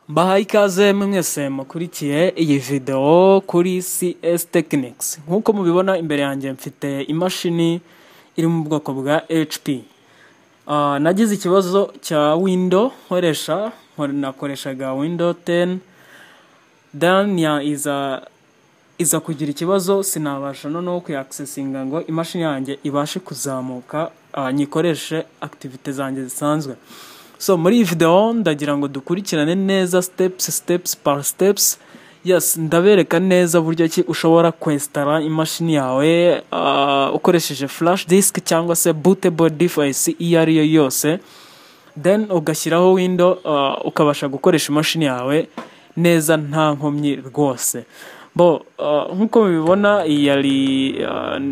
Bahaye ikaze mwese mukurikiye iyi videwo kuri CS Technics nk'uko mubibona imbere yanjye mfite imashini iri mu bwoko bwa HP Ah, nagize ikibazo cya window nkoresha nakoreshaga window 10 then ya iza iza kugira ikibazo sinabasha noneho kuyakisesinga ngo imashini yanjye ibashe kuzamuka ah, nyikoreshe activite zanjye zisanzwe so muri iyi video ndagira ngo dukurikirane neza steps steps par steps yes ndabereka neza buryo ki ushobora kwesitara imashini yawe ah, ukoresheje flash disk cyangwa se bootable device iyo ari yo yose then ugashyiraho window uh, ukabasha gukoresha imashini yawe neza nta nkomyi rwose bo uh, nk'uko mubibona iyi yari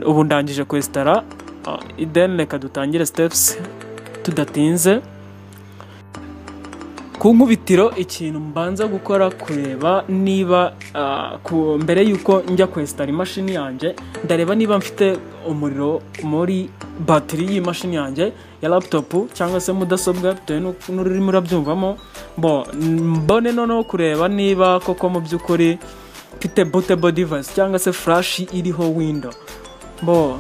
uh, ubu ndangije kwesitara uh, then reka dutangire steps tudatinze ku nkubitiro ikintu mbanza gukora kureba niba ah, ku- mbere y'uko njya kwesitara imashini yanjye ndareba niba mfite umuriro muri batiri y'imashini yanjye ya laptop cyangwa se mudasobwa bitewe n'uko- n'ururimi urabyumvamo bo mbone noneho kureba niba koko mu by'ukuri mfite bootable device cyangwa se flash iriho window bo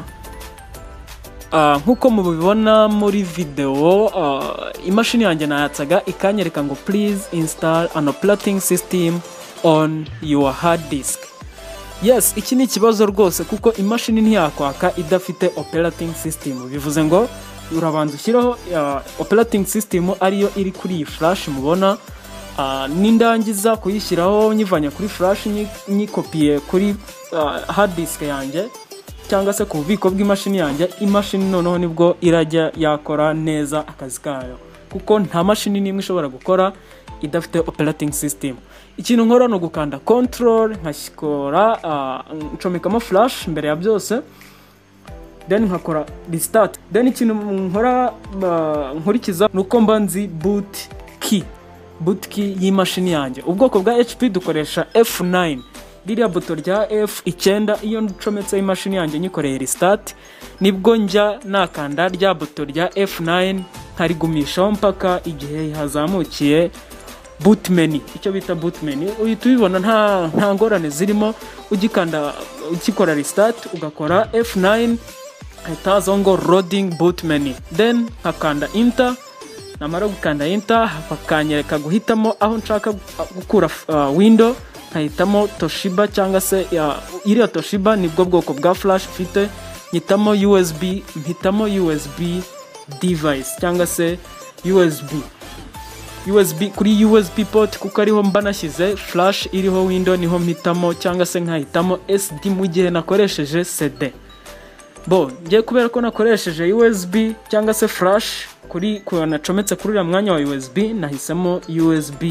Ah, nk'uko mubibona muri video ah, imashini yanjye nayatsaga ikanyereka ngo please install an operating system on your hard disk yes iki ni ikibazo rwose kuko imashini ntiyakwaka idafite operating system bivuze ngo urabanza ushyiraho ah, operating system ariyo iri kuri iyi flash mubona Ah, nindangiza kuyishyiraho nyivanye kuri flash nyi- nyikopiye kuri ah, hard disk yanjye cyangwa se ku bubiko bw'imashini yanjye imashini noneho nibwo irajya yakora neza akazi kayo kuko nta mashini n'imwe ishobora gukora idafite operating system ikintu nkora ni ugukanda control nkakora ncomekamo flash mbere ya byose then nkakora restart then ikintu nkora uh, nkurikiza ni uko mba nzi boot key boot key y'imashini yanjye ubwoko bwa hp dukoresha f9 ririya buto rya f9 iyo ncometseho imashini yanjye nyikoreye restart nibwo njya nakanda rya buto rya f9 nkarigumishaho mpaka igihe hazamukiye boot menu icyo bita boot menu uhita ubibona nta, nta ngorane zirimo ugikanda ukikora restart ugakora f9 hahita hazaho ngo loading boot menu then nkakanda enter namara gukanda enter bakanyereka guhitamo aho nshaka gu- gukura uh, window nkahitamo toshiba cyangwa se ya- iriya toshiba nibwo bwoko bwa flash mfite nyitamo usb mpitamo usb device cyangwa se usb USB kuri USB port kuko ariho mba nashyize flash iriho window niho mpitamo cyangwa se nkahitamo SD mu gihe nakoresheje CD bo ngiye kubera ko nakoresheje USB cyangwa se flash kuri ku- nacometse kuri uriya mwanya wa USB nahisemo USB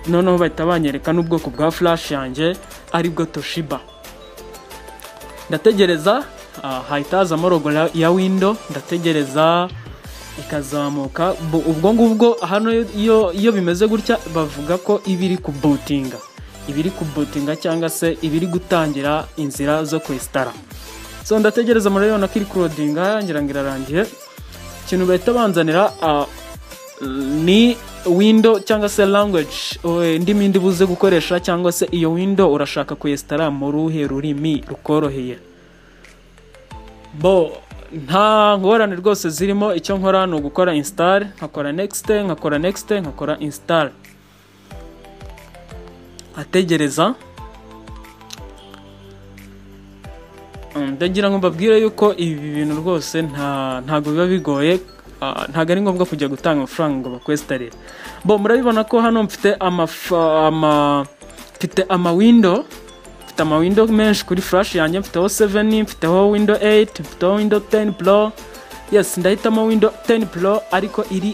noneho bahita banyereka n'ubwoko bwa flash yanjye aribwo Toshiba ndategereza ah, hahita hazamo logo ya- ya window ndategereza ikazamuka Bu- ubwo ngubwo hano iyo, iyo bimeze gutya bavuga ko iba iri kubutinga iba iri kubutinga cyangwa se iba iri gutangira inzira zo kwesitara so ndategereza muri rero ko iri kurodinga ngira ngo irarangiye ikintu bahita banzanira ah, ni window cyangwa se language eh, indimi ndi buze gukoresha cyangwa se iyo window urashaka kuyesitara mu ruhe rurimi rukoroheye bo nta ngorane rwose zirimo icyo nkora ni ugukora install nkakora next nkakora next nkakora install ategereza Mm, ndagira ngo mbabwire yuko ibi bintu rwose nta ntago biba bigoye ah, ntago ari ngombwa kujya gutanga amafaranga ngo bakwesitarire bo murabibona ko hano mfite amaf- ama mfite ama window mfite ama window menshi kuri flash yanjye mfiteho 7 mfiteho window 8 mfiteho window 10 pro yes ndahitamo window 10 pro ariko iri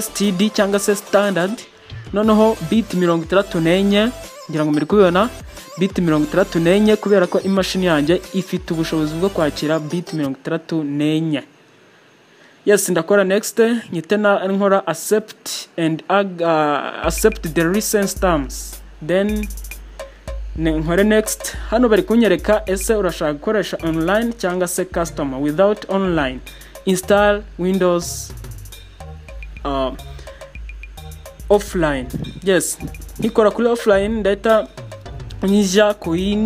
std cyangwa se standard noneho bit mirongo itandatu n'enye ngira ngo muri kubibona bit mirongo itandatu n'enye kubera ko imashini yanjye ifite ubushobozi bwo kwakira bit mirongo itandatu n'enye yes ndakora next nyite na nkora accept and ag- uh, accept the recent terms then ne- nkore next hano bari kunyereka ese urashaka gukoresha online cyangwa se customer without online install windows uh, offline yes nkikora kuri offline ndahita nyijya kuri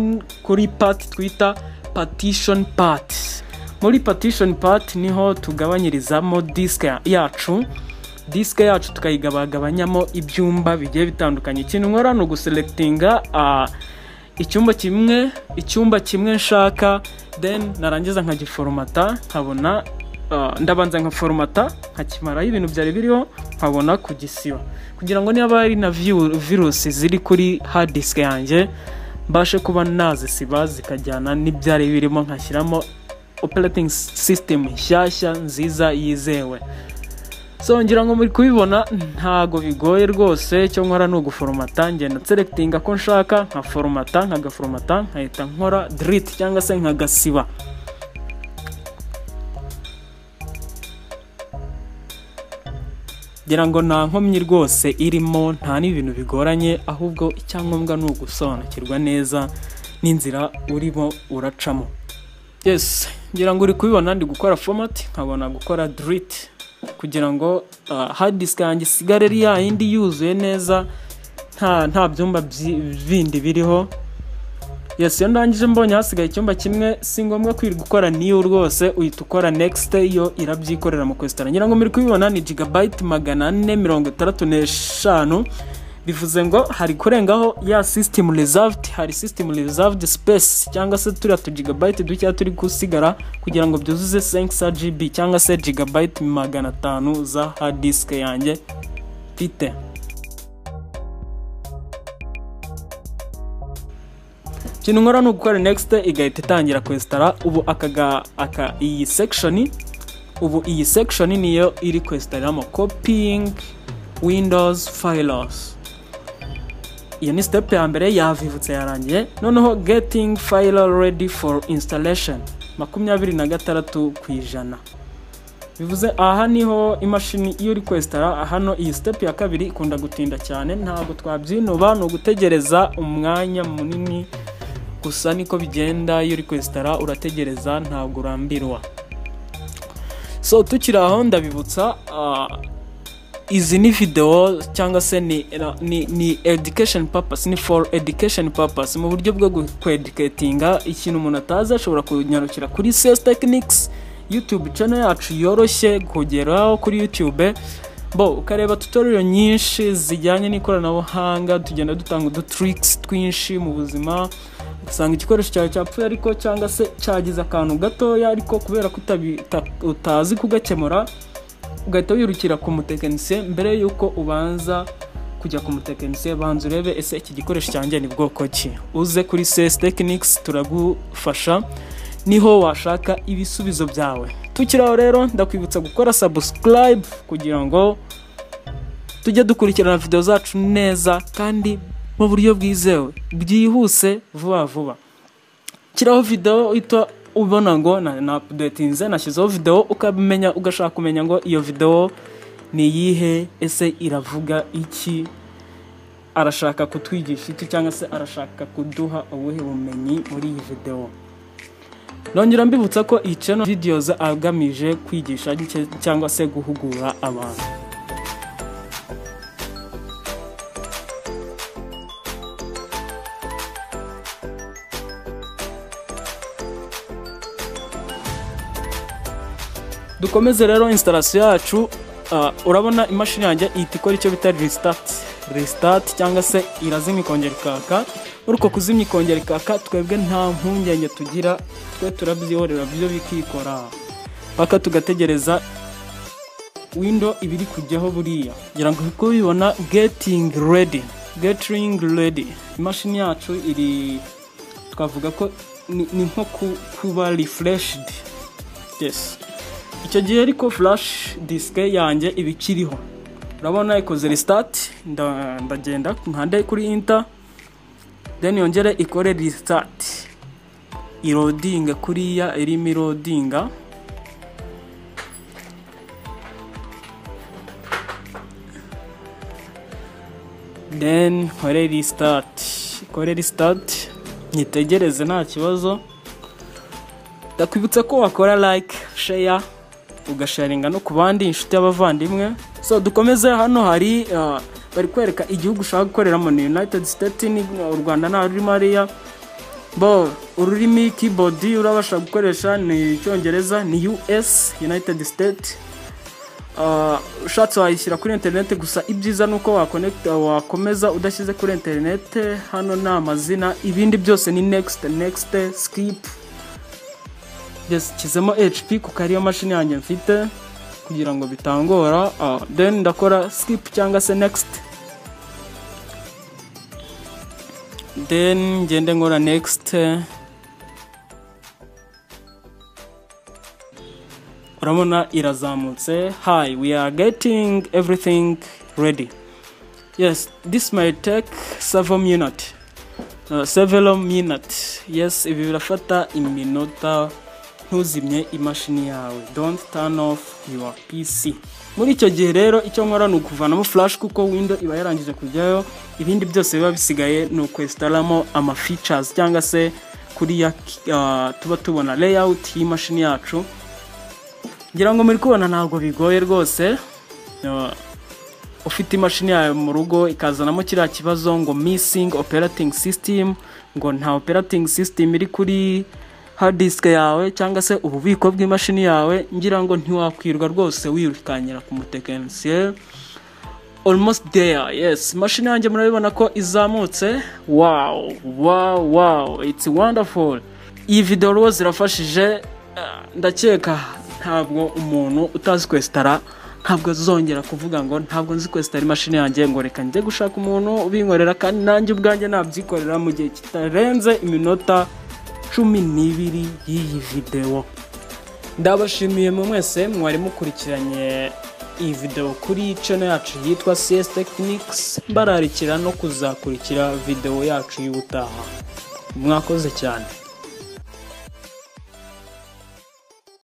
kuri pati twita partition part muri partition part niho tugabanyirizamo disike yacu disike yacu tukayigabagabanyamo ibyumba bigiye bitandukanye ikintu nkora ni uguselectinga icyumba kimwe icyumba kimwe nshaka then narangiza nkagiforomata nkabona ndabanza nkaforomata nkakimaraho ibintu byari biriho nkabona kugisiba kugira ngo niba hari na virusi ziri kuri hard disk yanjye mbashe kuba nazisiba zikajyana n'ibyari birimo nkashyiramo operating system nshyashya nziza yizewe so ngira ngo muri kubibona ntago bigoye rwose icyo nkora ni uguforomata ngenda selectinga ko nshaka nkaforomata nkagaforomata nkahita nkora delete cyangwa se nkagasiba ngira ngo nta nkomyi rwose irimo nta n'ibintu bigoranye ahubwo icyangombwa ni ugusobanukirwa neza n'inzira urimo uracamo yes ngira ngo uri kubibona ndi gukora fomati nkabona gukora delete kugira ngo hard disk yanjye isigare ari yayindi yuzuye neza nta nta byumba bindi biriho yes iyo ndangije mbonye hasigaye icyumba kimwe si ngombwa kwirirwa ukora niyo rwose uhita ukora next yo irabyikorera mu kwesitara ngira ngo muri kubibona ni gigabyte magana ane mirongo itandatu n'eshanu bivuze ngo hari kurengaho ya system reserved hari system reserved space cyangwa se turiya tu gigabyte dukeya turi gusigara kugira ngo byuzuze 5 GB cyangwa se gigabyte magana atanu za hard disk yanjye mfite ikintu nkora ni ugukora next igahita itangira kwesitara ubu akaga aka iyi section ubu iyi section niyo iri kwesitaramo copying windows files iyo ni step ya mbere yavivutse yarangiye noneho getting file ready for installation makumyabiri na gatandatu ku ijana bivuze aha niho imashini iyo uri kwesitara hano iyi step ya kabiri ikunda gutinda cyane ntabwo twabyinuba ni ugutegereza umwanya munini gusa niko bigenda iyo uri kwesitara urategereza ntabwo urambirwa so tukiri aho ndabibutsa izi ni videwo cyangwa se ni ni ni education purpose ni for education purpose mu buryo bwo kweducatinga ikintu umuntu atazi ashobora kunyarukira kuri CS Techniques YouTube channel yacu yoroshye kugeraho kuri YouTube bo ukareba tutorial nyinshi zijyanye n'ikoranabuhanga tugenda dutanga udu tricks twinshi mu buzima ugasanga igikoresho cyawe cyapfuye ariko cyangwa se cyagize akantu gatoya ariko kubera ko utazi kugakemura ugahita wirukira ku mutekinisiye mbere y'uko ubanza kujya ku mutekinisiye banza urebe ese iki gikoresho cyanjye ni bwoko ki uze kuri CS Techniques turagufasha niho washaka ibisubizo byawe tukiri aho rero ndakwibutsa gukora subscribe kugira ngo tujye dukurikirana video zacu neza kandi mu buryo bwizewe byihuse vuba vuba kiraho video ita ubona ngo na updatinze nashyizeho videwo ukamenya ugashaka kumenya ngo iyo videwo ni iyihe ese iravuga iki arashaka kutwigisha iki cyangwa se arashaka kuduha ubuhe bumenyi muri iyi videwo nongera mbibutsa ko iyi channel videos agamije kwigisha cyangwa se guhugura abantu dukomeze rero instalation yacu urabona imashini yanjye ihita ikora icyo bita resitati resitati cyangwa se irazimya ikongera ikaka muri uko kuzimya ikongera ikaka twebwe nta mpungenge tugira twe turabyihorera byo bikikora paka tugategereza windo ibiri kujyaho buriya kugira ngo kubibona getingi redi getingi redi imashini yacu iri twavuga ko ni nko kuba rifureshidi yesi icyo gihe ariko flash disike yanjye iba ikiriho urabona ikoze resitati ndagenda nkande kuri inta then yongere ikore resitati irodinga kuriya irimo irodinga then nkore resitati ikore resitati nitegereze nta kibazo ndakwibutsa ko wakora like share ugasharinga no ku bandi inshuti y'abavandimwe so dukomeze hano hari ah, bari kwereka igihugu ushaka gukoreramo ni united state ni u rwanda nta rurimo hariya bo ururimi keyboard urabasha gukoresha ni icyongereza ni us united state Ah, ushatse wayishyira kuri interineti gusa ibyiza ni uko wakonekita- wakomeza udashyize kuri interineti hano ni amazina ibindi byose ni next next skip yashyizemo hp kuko ariyo mashini yanjye mfite kugira ngo bitangora Ah, then ndakora skip cyangwa se next then ngende nkora next urabona irazamutse hi we are getting everything ready yes this might take several minutes uh, several minutes yes ibi birafata iminota ntuzimye imashini yawe don't turn off your pc muri icyo gihe rero icyo nkora ni ukuvanamo flash kuko window iba yarangije kujyayo ibindi byose biba bisigaye ni ukwesitaramo ama features cyangwa se kuriya uh, tuba tubona layout y'imashini yacu ngira ngo muri kubona ntabwo bigoye rwose Uh, ufite imashini yawe mu rugo ikazanamo kiriya kibazo ngo missing operating system ngo nta operating system iri kuri hard disk yawe cyangwa se ububiko bw'imashini yawe ngira ngo ntiwakwirwa rwose wirukankira ku mutekinisiye almost there yes imashini yanjye murabibona ko izamutse wow wow wow it's wonderful iyi video rwose irafashije Ah, ndakeka ntabwo umuntu utazi kwesitara ntabwo azongera kuvuga ngo ntabwo nzi kwesitara imashini yanjye ngo reka njye gushaka umuntu ubinkorera kandi nanjye ubwanjye nabyikorera mu gihe kitarenze iminota cumi n'ibiri y'iyi videwo ndabashimiye mu mwese mwari mukurikiranye iyi video kuri channel yacu yitwa CS Techniques mbararikira no kuzakurikira video yacu y'ubutaha mwakoze cyane